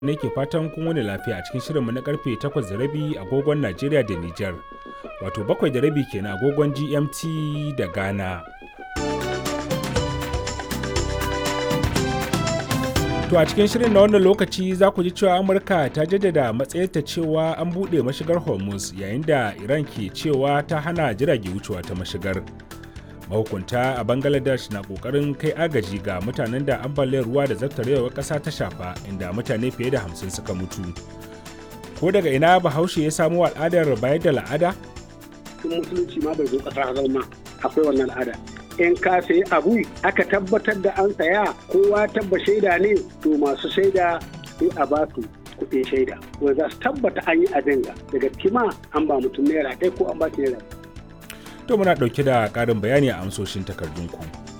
ne ke fatan kun wani lafiya a cikin shirinmu na karfe 8 da rabi agogon Najeriya da Nijar. Wato bakwai da rabi kenan agogon GMT da Ghana. To a cikin shirin na wannan lokaci za ku ji cewa Amurka ta jaddada matsayarta cewa an buɗe mashigar Hormuz yayin da Iran ke cewa ta hana jirage wucewa ta mashigar. Mahukunta a Bangladesh na ƙoƙarin kai agaji ga mutanen da ambaliyar ruwa da zartarewar ƙasa ta shafa inda mutane fiye da hamsin suka mutu. Ko daga ina Bahaushe ya samo al'adar bayar da la'ada? Tun musulunci ma bai zo ƙasa zama akwai wannan al'ada. in ka sayi abu aka tabbatar da an saya kowa tabba shaida ne to masu shaida sai a ba su kuɗin shaida wanda za su tabbata an yi abin ga daga kima an ba mutum naira ɗaya ko an ba shi naira To muna ɗauke da ƙarin bayani a amsoshin takardunku.